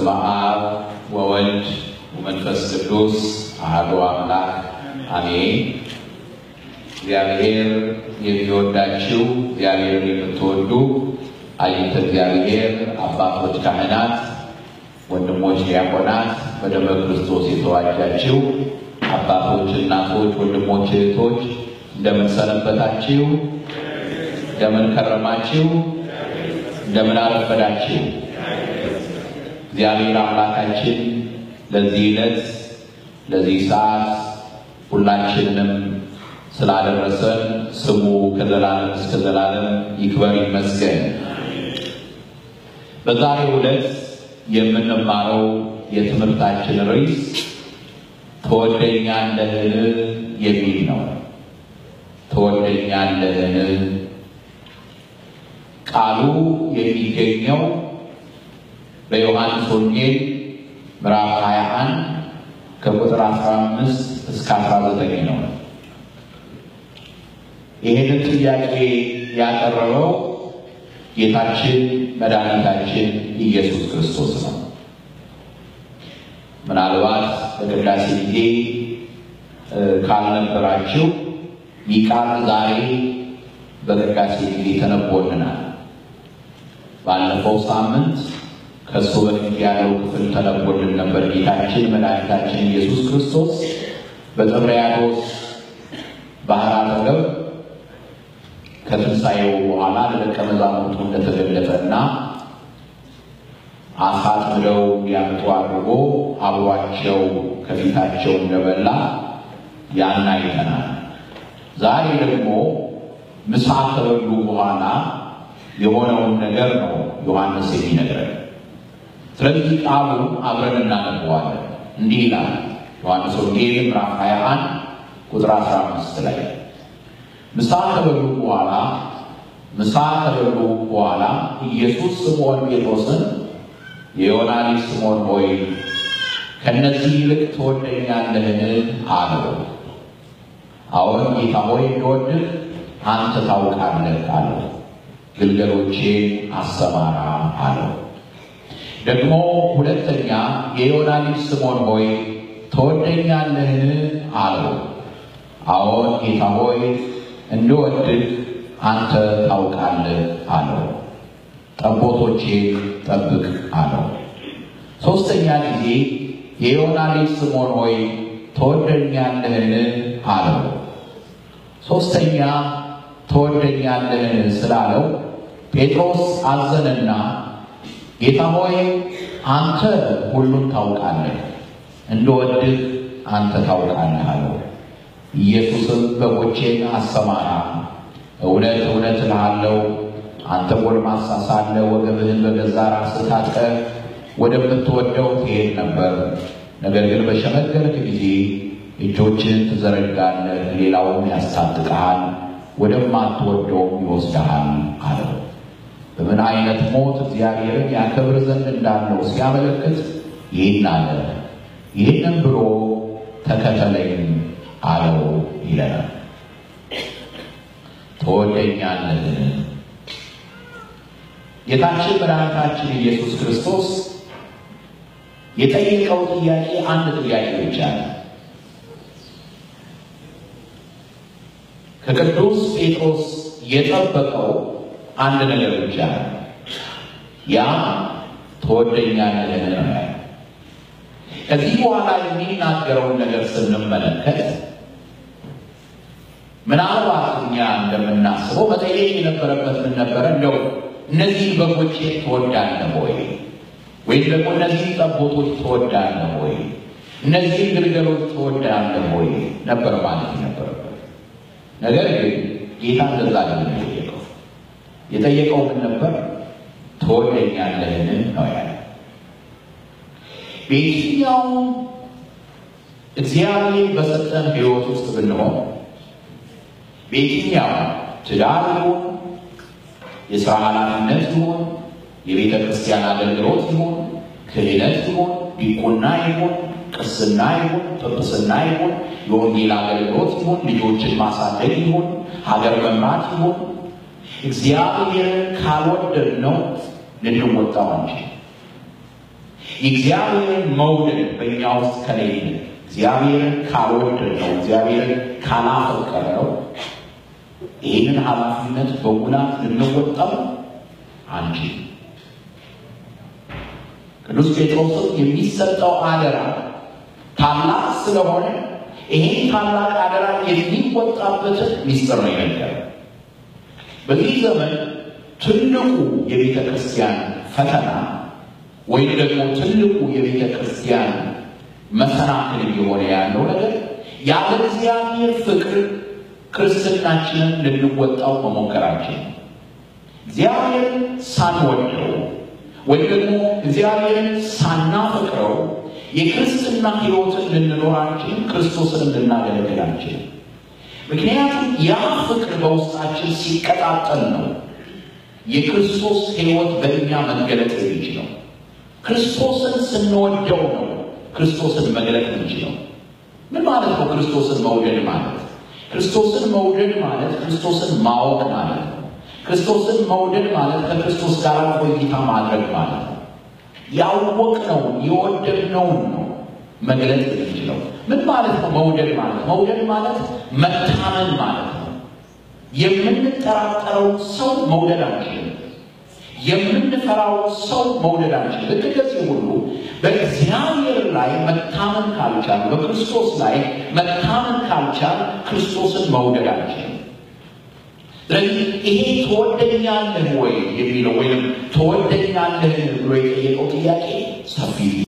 በስመ አብ ወወልድ ወመንፈስ ቅዱስ አሐዱ አምላክ አሜን። እግዚአብሔር የሚወዳችው እግዚአብሔርን የምትወዱ አይንተ እግዚአብሔር አባቶች ካህናት፣ ወንድሞች ዲያቆናት፣ በደመ ክርስቶስ የተዋጃችው አባቶች፣ እናቶች፣ ወንድሞች፣ እህቶች እንደምን ሰነበታችሁ? እንደምን ከረማችሁ? እንደምን አረፈዳችሁ? እግዚአብሔር አምላካችን ለዚህ ዕለት ለዚህ ሰዓት ሁላችንንም ስላደረሰን ስሙ ከዘላለም እስከ ዘላለም ይክበር ይመስገን። በዛሬው ዕለት የምንማረው የትምህርታችን ርዕስ ትወደኛለህን የሚል ነው። ትወደኛለህን ቃሉ የሚገኘው በዮሐንስ ወንጌል ምዕራፍ 21 ከቁጥር 15 እስከ 19 ነው። ይህንን ጥያቄ ያቀረበው ጌታችን መድኃኒታችን ኢየሱስ ክርስቶስ ነው። ምናልባት በቅዳሴ ጊዜ ካልነበራችሁ ይህ ቃል ዛሬ በቅዳሴ ጊዜ ተነቦልናል። ባለፈው ሳምንት ከእሱ በፊት ያለው ክፍል ተነቦልን ነበር። ጌታችን መድኃኒታችን ኢየሱስ ክርስቶስ በጥብርያዶስ ባህር አጠገብ ከትንሣኤው በኋላ ለደቀ መዛሙርቱ እንደተገለጠና አሳ አጥምደው እንዲያመጡ አድርጎ አብሯቸው ከፊታቸው እንደበላ ያን አይተናል። ዛሬ ደግሞ ምሳ ከበሉ በኋላ የሆነውን ነገር ነው ዮሐንስ የሚነግረን። ስለዚህ ቃሉን አብረን እናነበዋለን። እንዲህ ይላል ዮሐንስ ወንጌል ምዕራፍ 21 ቁጥር 15 ላይ ምሳ ከበሉ በኋላ ምሳ ከበሉ በኋላ ኢየሱስ ስምዖን ጴጥሮስን የዮና ልጅ ስምዖን ሆይ ከእነዚህ ይልቅ ትወደኛለህን? አለው። አዎን ጌታ ሆይ እንደወድህ አንተ ታውቃለህ አለው። ግልገሎቼን አሰማራ አለው። ደግሞ ሁለተኛ የዮና ልጅ ስምዖን ሆይ ትወደኛለህን? አለው። አዎን ጌታ ሆይ እንደወድህ አንተ ታውቃለህ አለው። ጠቦቶቼን ጠብቅ አለው። ሦስተኛ ጊዜ የዮና ልጅ ስምዖን ሆይ ትወደኛለህን? አለው። ሦስተኛ ትወደኛለህን ስላለው ጴጥሮስ አዘነና ጌታ ሆይ አንተ ሁሉን ታውቃለህ፣ እንደወድህ አንተ ታውቃለህ አለው። ኢየሱስም በጎቼን አሰማራ፣ እውነት እውነት እልሃለሁ አንተ ጎልማሳ ሳለህ ወገብህን በገዛ ራስህ ታጥቀህ ወደምትወደው ትሄድ ነበር። ነገር ግን በሸመገልክ ጊዜ እጆችን ትዘረጋለህ፣ ሌላውም ያስታጥቅሃል፣ ወደማትወደውም ይወስድሃል አለው። በምን አይነት ሞት እግዚአብሔርን ያከብር ዘንድ እንዳለው ሲያመለክት ይህን አለ። ይህንም ብሎ ተከተለኝ አለው ይለናል። ትወደኛለህን? ጌታችን መድኃኒታችን ኢየሱስ ክርስቶስ የጠየቀው ጥያቄ አንድ ጥያቄ ብቻ ነው። ከቅዱስ ጴጥሮስ የጠበቀው አንድ ነገር ብቻ ነው። ያ ትወደኛለህን ነው። ከዚህ በኋላ የሚናገረውን ነገር ስንመለከት ምናልባት እኛ እንደምናስበው መጠየቅ የነበረበት ምን ነበረ? እንደው እነዚህ በጎቼ ትወዳለህ ወይ? ወይም ደግሞ እነዚህ ጠቦቶች ትወዳለህ ወይ? እነዚህ ግልገሎች ትወዳለህ ወይ ነበር ማለት ነበረበት። ነገር ግን ጌታ እንደዛ ግን የጠየቀው የጠየቀው ምን ነበር? ትወደኛለህን ነው ያለ። በየትኛውም እግዚአብሔር በሰጠን ሕይወት ውስጥ ብንሆን በየትኛው ትዳር ይሁን የሥራ ኃላፊነት ይሁን የቤተ ክርስቲያን አገልግሎት ይሁን ክህነት ይሁን ዲቁና ይሁን ቅስና ይሁን ጵጵስና ይሁን የወንጌል አገልግሎት ይሁን ልጆችን ማሳደግ ይሁን ሀገር መምራት ይሁን እግዚአብሔርን ካልወደድ ነው ልንወጣው አንችል። የእግዚአብሔርን መውደድ በእኛ ውስጥ ከሌለ እግዚአብሔርን ካልወደድ ነው እግዚአብሔርን ካላፈቀር ነው ይህንን ኃላፊነት በሙላት ልንወጣው አንችል። ቅዱስ ጴጥሮስም የሚሰጠው አደራ ታላቅ ስለሆነ ይህን ታላቅ አደራ የሚወጣበትን ሚስጥር ነው የነገረ። በዚህ ዘመን ትልቁ የቤተ ክርስቲያን ፈተና ወይም ደግሞ ትልቁ የቤተ ክርስቲያን መሰናክል እየሆነ ያለው ነገር ያለ እግዚአብሔር ፍቅር ክርስትናችንን ልንወጣው መሞከራችን እግዚአብሔርን ሳንወደው ወይም ደግሞ እግዚአብሔርን ሳናፈቅረው የክርስትና ሕይወትን ልንኖራችን ክርስቶስን ልናገለግላችን። ምክንያቱም ያ ፍቅር በውስጣችን ሲቀጣጠል ነው የክርስቶስ ሕይወት በእኛ መገለጥ የሚችለው። ክርስቶስን ስንወደው ነው ክርስቶስን መግለጥ የምንችለው። ምን ማለት ነው? ክርስቶስን መውደድ ማለት ክርስቶስን መውደድ ማለት ክርስቶስን ማወቅ ማለት ነው። ክርስቶስን መውደድ ማለት ከክርስቶስ ጋር ቆይታ ማድረግ ማለት ነው። ያወቅነውን የወደድነውን ነው መግለጥ የምንችለው። ምን ማለት ነው? መውደድ ማለት መውደድ ማለት መታመን ማለት ነው። የምንጠራጠረው ሰው መውደድ አንችልም። የምንፈራው ሰው መውደድ አንችልም። ልክ እንደዚህ ሁሉ በእግዚአብሔር ላይ መታመን ካልቻል፣ በክርስቶስ ላይ መታመን ካልቻል ክርስቶስን መውደድ አንችልም። ስለዚህ ይሄ ትወደኛለህ ወይ የሚለው ወይም ትወደኛለህ ብሎ የጠየቀው ጥያቄ ሰፊ